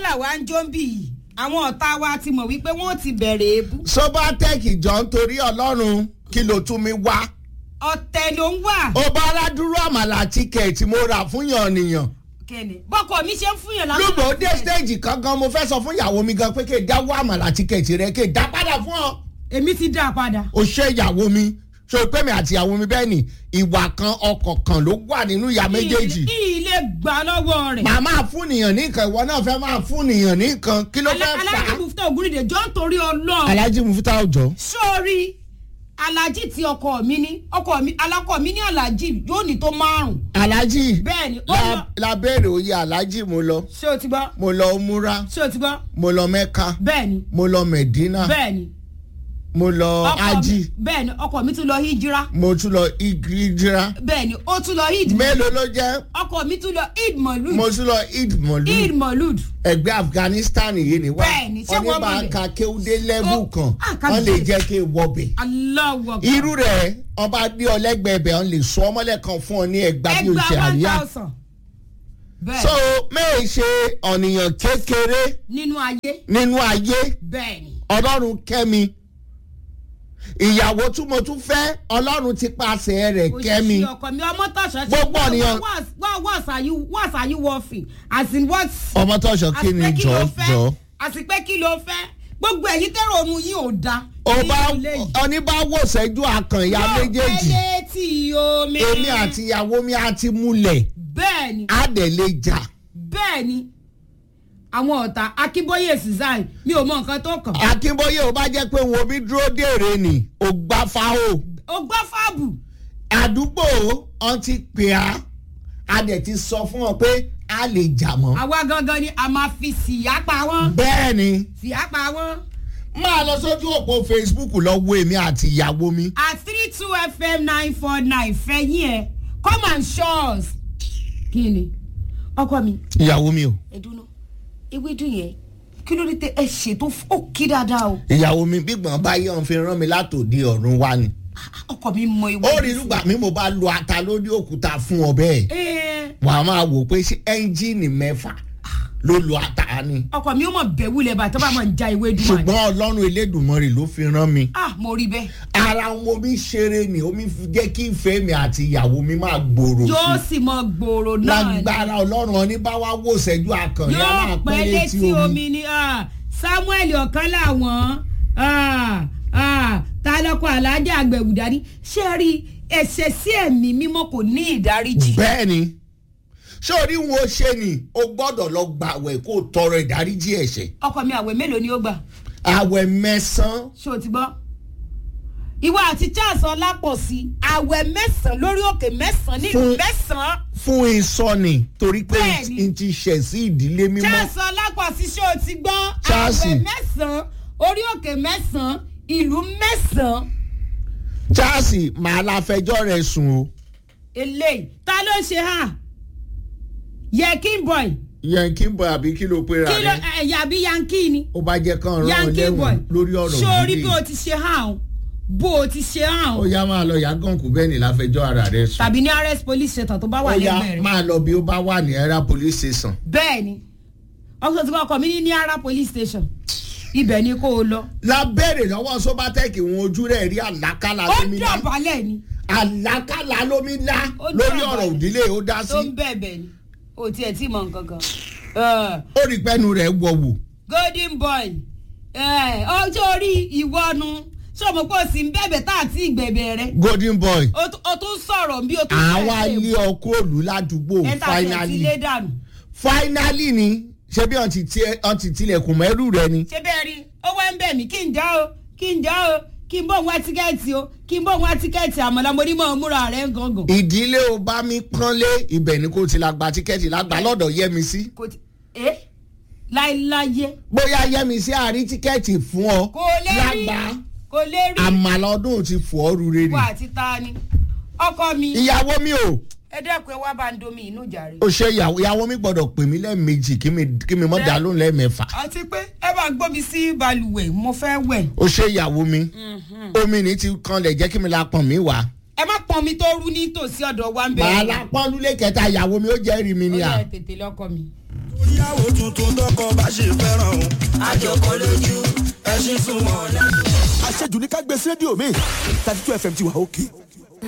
làwa ń jó ń bì yìí àwọn ọ̀tá wa ti mọ̀ wípé wọ́n ti bẹ̀rẹ̀ èébú sobatec jọ nítorí ọlọ́run kí ló tún mi wá. ọ̀tẹ̀ ló ń wà ó bá aládùúró àmàlà tíkẹ̀tì mo rà fún yàn nìyàn. kẹ́ni bọ́kọ mi ṣe ń fún yàn lásán lùgbò dé stage kan gan mo fẹ́ sọ fún ìyàwó mi gan pé kí n dáwọ́ àmàlà tíkẹ̀tì rẹ kí n dá padà fún ọ. èmi ti dá a padà o ṣe ìyàwó mi ṣe pé mi àti ìyàwó mi bẹ́ẹ̀ ni ìwà kan ọkọ̀ kan ló wà nínú ìyá méjèèjì. ilé gbà lọ́wọ́ rẹ̀ màá máa fún nìyàn nìkan ìwọ náà fẹ́ máa fún nìyàn nìkan kí ló fẹ́ fà alájí á. mufta ògúnrìdè jọ ń torí ọlọ́ọ̀ alhaji mufita ọjọ́. sórí alájí tí ọkọ mi ní ọkọ mi alákọ mi ní alájí yóò ní tó márùn alhaji bẹ́ẹ̀ ni ó la lọ la béèrè oyè alhaji mo lọ ṣé o ti gbọ́ mo lọ múra ṣé o ti gbọ́ mo lọ mẹ́ka bẹ́ẹ̀ ni mo lọ mẹ̀dínà bẹ́ẹ̀ ni mo lọ ọkọ mi ají bẹ́ẹ̀ ni ọkọ mi tún lọ hijira mo tún lọ igrijira bẹ́ẹ̀ ni ó tún lọ id mélòó ló jẹ́ ọkọ mi tún lọ id molud mo tún lọ id mọ̀lú id molud ẹgbẹ́ afghanistan yìí ni wá Bẹ́ẹ̀ni, ṣé wọ́n ní wọ́n bá mọ̀ ń bẹ̀? ka kéwúdé lẹ́bù Ó, kan ah, ká wọ́n lè bẹ̀. jẹ́ kí n wọbẹ̀ aláwọ̀ irú rẹ̀ ọba dé ọlẹ́gbẹ̀ẹ́bẹ̀ wọ́n lè sọ ọmọlẹ̀ kan fún ọ ní ẹgbàá bí o ṣe ẹgbàá one àríyá thousand bẹ́ẹ̀ so mẹ́ẹ̀ ṣe ọ̀nìyàn kékeré nínú ayé nínú ayé bẹ́ẹ̀ ni ọlọ́run kẹ́mi ìyàwó tí mo tún fẹ́ ọlọ́run ti pàṣẹ rẹ̀ kẹ́mi òṣìṣẹ́ ọkọ mi ọmọ tọ̀sán Gbogbo ènìyàn- what what are you what are you working as in what ọmọ tọ́ṣọ kí ni àti pé kí jọ ló jọ fẹ́ àti pé kí ló fẹ́ gbogbo ẹ̀yin tẹ́rọ òun yìí ò da ọba nínú ilé yìí. oníbàwò ṣẹ́jú àkànyà Yóò méjèèjì fẹ́ létí omi. èmi àti ìyàwó mi á ti múlẹ̀ bẹ́ẹ̀ ni á dẹ̀ lè jà bẹ́ẹ̀ ni àwọn ọ̀tá akínbóyè susan mi ò mọ nǹkan tó kàn. akínbóyè ò bá jẹ́ pé wọn bí dúró dèrè ni ò gbá fáwọ́ ó gbọ́ fáàbù àdúgbò ọ̀n ti pè á á dẹ̀ ti sọ fún ọ pé a lè jà mọ́ àwa gangan ni a máa fi síyá pa wọ́n bẹ́ẹ̀ ni síyá pa wọ́n. máa lọ sójú òpó facebook lọ wo èmi àti ìyàwó mi at three two fm nine four nine fẹ̀yìn ẹ̀ come and show us. kí ni ọkọ mi ìyàwó mi o ẹ̀dùnú ewédú yẹn kí ló dé tẹ ẹ ṣètò ó kí dáadáa o. ìyàwó mi gbígbọ̀n báyìí ọ̀n fi rán mi látòdì ọ̀run wá ni ọkọ mi mọ ewédú. ó rí lùgbà mi mo bá lo ata lórí òkúta fún ọ bẹ́ẹ̀ Ẹ, wà á máa wò pé ṣé ẹ́ńjìnì mẹ́fà ló lo ata ni ọkọ mi ó mọ bẹ̀wù lẹ̀ bàtà bá mọ̀ ń ja ewédú wa ni. ṣùgbọ́n ọlọ́run elédùnmọ́rì ló fi rán mi ah mo rí bẹ́ẹ̀. ara wọn omi ṣeré ni omi fi jẹ́ kí ìfẹ́ mi àti ìyàwó mi máa gbòòrò yóò sí sì mọ gbòòrò náà ni. lágbára ọlọ́run ọ ní bá wá wò sẹ́jú àkànní yóò aláàpẹ́ pẹ́ létí létí omi omi ni ah, samuel ọ̀kan làwọn ah, ah, ta lọ́kọ̀ alájà àgbẹ̀wò dání ṣé ẹ rí ẹ̀ṣẹ̀ sí ẹ̀mí mímọ́ kò ní ìdáríjì. bẹ́ẹ̀ ni ṣé orí wọn ó ṣe ni o gbọ́dọ̀ lọ gbàwẹ̀ kó o tọrọ ìdáríjì ẹ̀ṣẹ̀ ọkọ mi àwẹ̀ mélòó ni ó gbà àwẹ̀ mẹ́sàn-án ṣé o ti gbọ́. ìwọ àti charles ọlápọ̀sí àwẹ̀ mẹ́sàn-án lórí òkè mẹ́sàn-án nílùú Fún- mẹ́sàn-án fún ìsọ̀nì torí pé Bẹ́ẹ̀ni. n ti ṣẹ̀ sí ìdílé mímọ́ charles ọlápọ̀sí ṣé o ti gbọ́ Charles. àwẹ̀ mẹ́sàn-án orí òkè mẹ́sàn-án ìlú mẹ́sàn-án Charles màá la fẹjọ́ rẹ̀ sùn o eléyìí ta ló ń ṣe hàn yẹkin boy yẹn kí n bọ àbí kí ló pera kí ló rẹ ẹ̀yà bí yankee ni ó bá jẹ́ kán rán ọ yankee boy lẹ́wọ̀n lórí ọ̀rọ̀ sórí òdìdí bí o ti ṣe hàn o bó o ti ṣe hàn ó o yá máa lọ yàgànkù bẹ́ẹ̀ ni láfẹjọ́ ara rẹ̀ sùn tàbí ní arrest police station tó bá ó wà yá lẹ́gbẹ̀ẹ́ rẹ̀ máa lọ bí ó bá wà ní ẹ̀rá police station bẹ́ẹ̀ ni ọkọ̀ tí wọ́n kọ́ mi ní ní ara police station ibẹ̀ ni kó o lọ lábẹ́rẹ̀ lọ́wọ́ sobatec wọn ojú rẹ̀ rí àlákàlà ó lómi lá dọ̀bálẹ̀ ni àlákàlà lómi lá Ó lórí dọ̀bálẹ̀. ọ̀rọ̀ òdílé ó dá tó ń sí bẹ̀bẹ̀ ni o tiẹ̀ tí mọ̀ nǹkan kan Eh, ó rí pẹ́nu rẹ̀ wọ̀wù golden boy eh, ọjọ́ orí ìwọ́nu ṣé o mọ̀ pé o sì ń bẹ̀bẹ̀ tá àti ìgbẹ̀bẹ̀ rẹ golden boy o tún- o tún sọ̀rọ̀ bí o tún àwa ilé ọkọ òlù ládùúgbò ẹ̀ta tẹ̀ finally ti lé dànù finally ni ṣé bí ọ̀n ti tiẹ̀- ọ̀n ti tilẹ̀kùn mẹ́rù rẹ ni ṣé bẹ́ẹ̀ rí ó wá ń bẹ̀ mí kí n já o kí n já o kí n bọ̀ wá tíkẹ́ẹ̀tì o kí n bọ̀ wá tíkẹ́ẹ̀tì àmọ́lá mo ní mọ̀ ọ́ múra rẹ̀ gangan. ìdílé o bá mi pọ́nlé ibẹ̀ ni kò ti la gba tíkẹ́ẹ̀tì lágbà lọ́dọ̀ yẹ́mi sí kò tí ẹ láéláyé bóyá yẹ́mi sí àárín tíkẹ́ẹ̀tì fún ọ kò lè rí lágbà kò lè rí àmàlà ọdún ti fọ́ ọ́ rure ni wà àti ta ni ọkọ mi ìyàwó mi o ẹ dẹ́kun ẹ wá bá ń domi inú jàre. ó ṣe ìyàwó ìyàwó mi gbọ́dọ̀ pè mí lẹ́ẹ̀mejì kí mi kí mi mọ́ dá lóhùn lẹ́ẹ̀mẹ́fà àti pé ẹ bá gbómi sí balùwẹ̀ mo fẹ́ wẹ̀. ó ṣe ìyàwó mi omi ní ti kanlẹ̀ jẹ́ kí mi la pọ̀n mí wá ẹ má pọn mi tó rú ní tòsí ọ̀dọ̀ wa ń màá bẹ̀rẹ̀. lápọ́nlé kẹta ìyàwó mi ó jẹ́rìí mi ó ni à. yẹ tètè lọ́kọ mi. ìyàwó tuntun tọkọ bá ṣe fẹ́ràn o. àjọkọ lójú ẹṣin súnmọ́ ọ̀la. àṣejù ní ká gbé sí rédíò mi thirty two fm ti wà òkè